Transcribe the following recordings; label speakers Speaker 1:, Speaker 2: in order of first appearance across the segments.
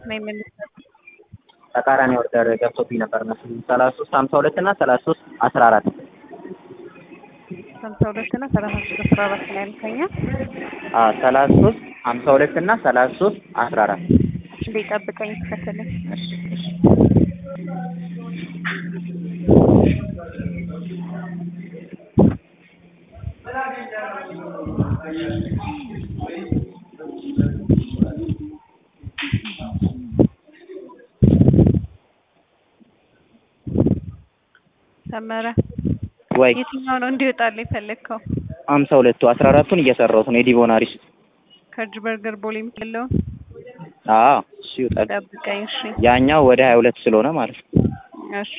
Speaker 1: ነው የምንሰጥ
Speaker 2: ተቃራኒ ኦርደር ገብቶብኝ ነበር መሰለኝ ሰላሳ ሶስት ሀምሳ ሁለት እና ሰላሳ ሶስት አስራ አራት
Speaker 1: ሀምሳ ሁለት እና ሰላሳ ሶስት አስራ አራት ነው ያልከኛ።
Speaker 2: አዎ ሰላሳ ሶስት ሀምሳ ሁለት እና ሰላሳ ሶስት አስራ አራት
Speaker 1: እንዴ ጠብቀኝ ተከተለኝ።
Speaker 2: እሺ እሺ
Speaker 1: ሰመረ
Speaker 2: ወይ
Speaker 1: የትኛው ነው እንዲወጣልህ የፈለግከው?
Speaker 2: ሀምሳ ሁለቱ አስራ አራቱን እየሰራሁት ነው የዲቦናሪስ
Speaker 1: ከእጅ በርገር ቦሌ የምትለውን
Speaker 2: አዎ እሱ ይውጣል
Speaker 1: ጠብቀኝ። እሺ
Speaker 2: ያኛው ወደ ሀያ ሁለት ስለሆነ ማለት ነው
Speaker 1: እሺ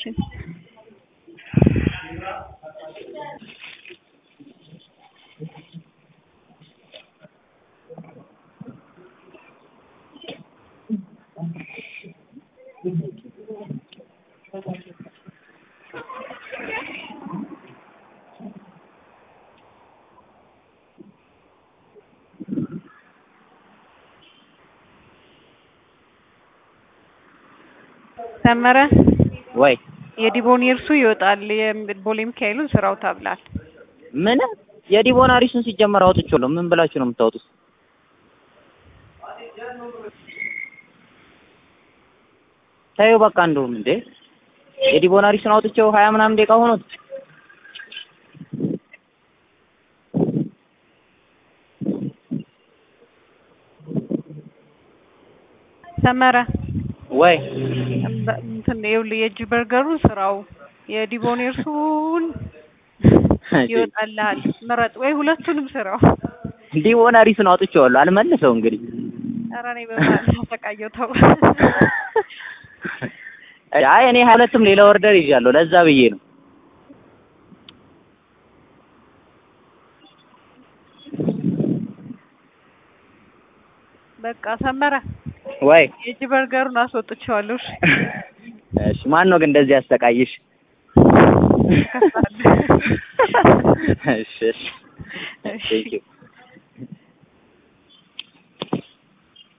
Speaker 1: ሰመረ
Speaker 2: ወይ
Speaker 1: የዲቦኔርሱ ይወጣል። የቦሌ ሚካኤሉን ስራው ታብላል።
Speaker 2: ምን የዲቦናሪሱን ሲጀመር አውጥቼዋለሁ ምን ብላችሁ ነው የምታወጡት ታዩ በቃ እንደውም እንዴ የዲቦናሪሱን አውጥቼው ሀያ ምናምን ደቂቃ ሆኖት
Speaker 1: ሰመረ
Speaker 2: ወይ
Speaker 1: በ- እንትን ይኸውልህ የእጅ በርገሩን ስራው የዲቦኔርሱን ይወጣልሃል። ምረጥ ወይ ሁለቱንም ስራው።
Speaker 2: ዲቦናሪሱን አውጥቼዋለሁ አልመልሰው እንግዲህ
Speaker 1: ኧረ እኔ በማለት ተሰቃየሁ ተው።
Speaker 2: አይ እኔ ሀያ ሁለትም ሌላ ኦርደር ይዣለሁ ለዛ ብዬ ነው
Speaker 1: በቃ ሰመረ
Speaker 2: ወይ
Speaker 1: የእጅ በርገሩን አስወጥቼዋለሁ። እሺ
Speaker 2: እሺ ማን ነው ግን እንደዚህ ያሰቃይሽ
Speaker 1: ከሳለሁ።
Speaker 2: እሺ እሺ
Speaker 1: እሺ
Speaker 2: ቴንኪው